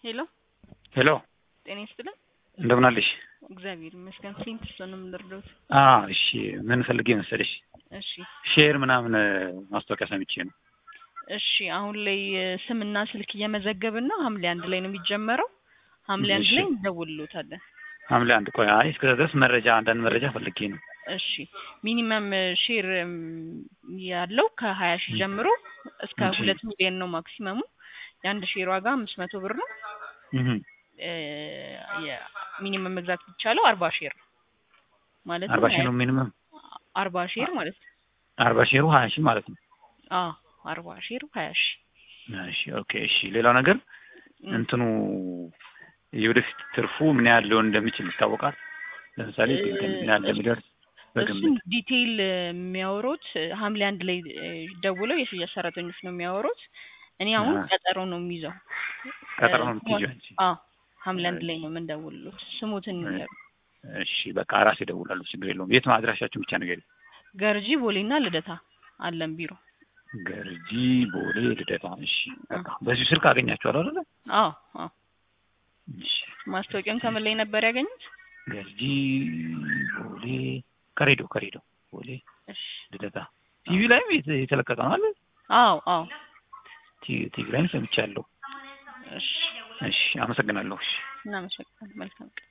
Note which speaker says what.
Speaker 1: ሄሎ
Speaker 2: ሄሎ
Speaker 1: ጤና ይስጥልን።
Speaker 2: እንደምን አለሽ?
Speaker 1: እግዚአብሔር ይመስገን። ፍሊንት እሱ ነው የምንረዳውት።
Speaker 2: አ እሺ ምን ፈልጌ መሰለሽ
Speaker 1: እሺ
Speaker 2: ሼር ምናምን ማስታወቂያ ሰምቼ ነው።
Speaker 1: እሺ አሁን ላይ እ፣ ስምና ስልክ እየመዘገብን ነው። ሐምሌ አንድ ላይ ነው የሚጀመረው። ሐምሌ አንድ
Speaker 2: እሺ።
Speaker 1: ላይ እንደውልሎታለን።
Speaker 2: ሐምሌ አንድ ቆይ፣ አይ እስከዛ ድረስ መረጃ አንዳንድ መረጃ ፈልጌ ነው።
Speaker 1: እሺ ሚኒመም ሼር እም፣ ያለው ከሀያ ሺህ ጀምሮ እስከ
Speaker 2: እሺ።
Speaker 1: ሁለት ሚሊዮን ነው ማክሲመሙ። የአንድ ሼር ዋጋ አምስት መቶ ብር ነው።
Speaker 2: እህ
Speaker 1: እ፣ የሚኒመም መግዛት የሚቻለው አርባ ሼር ነው ማለት
Speaker 2: አርባ ሺህ ነው ሚኒመም
Speaker 1: አርባ ሼር ማለት ነው።
Speaker 2: አርባ ሺህ ሀያ ሺህ ማለት ነው።
Speaker 1: አዎ አርባ ሼር ሀያ ሺህ
Speaker 2: እሺ ኦኬ እሺ። ሌላው ነገር
Speaker 1: እም፣
Speaker 2: እንትኑ የወደፊት ትርፉ ምን ያህል ሊሆን እንደሚችል ይታወቃል። ለምሳሌ
Speaker 1: እ፣
Speaker 2: ምን ያህል እንደሚደርስ
Speaker 1: እሱን
Speaker 2: በግምት
Speaker 1: ዲቴይል የሚያወሩት ሐምሌ አንድ ላይ እ፣ ደውለው የሽያጭ ሰራተኞች ነው የሚያወሩት። እኔ አሁን
Speaker 2: አ።
Speaker 1: ቀጠሮ ነው የሚይዘው።
Speaker 2: ቀጠሮ ነው
Speaker 1: እ፣
Speaker 2: የምትይዥው አንቺ?
Speaker 1: አዎ ሐምሌ አንድ ላይ ነው የምንደውልሎት። ስሙትን
Speaker 2: እ፣
Speaker 1: ይንገሩ።
Speaker 2: እሺ በቃ ራሴ እደውላለሁ፣ ችግር የለውም። የት አድራሻችሁን ብቻ ንገሪኝ።
Speaker 1: ገርጂ ቦሌና ልደታ አለን ቢሮ።
Speaker 2: ገርጂ፣ ቦሌ፣ ልደታ። እሺ በቃ በዚህ ስልክ አገኛችኋለሁ አይደለ?
Speaker 1: አዎ አዎ።
Speaker 2: እሺ
Speaker 1: ማስታወቂያውን ከምን ላይ ነበር ያገኙት?
Speaker 2: ገርጂ፣ ቦሌ፣ ከሬዲዮ ከሬዲዮ፣ ቦሌ፣
Speaker 1: እሺ
Speaker 2: ልደታ። ቲቪ ላይም የተ- የተለቀቀ ነው አለ።
Speaker 1: አዎ አዎ።
Speaker 2: ቲ- ቲቪ ላይም ሰምቻለሁ።
Speaker 1: እሺ
Speaker 2: እሺ አመሰግናለሁ። እሺ
Speaker 1: እናመሰግናለን። መልካም ቀን።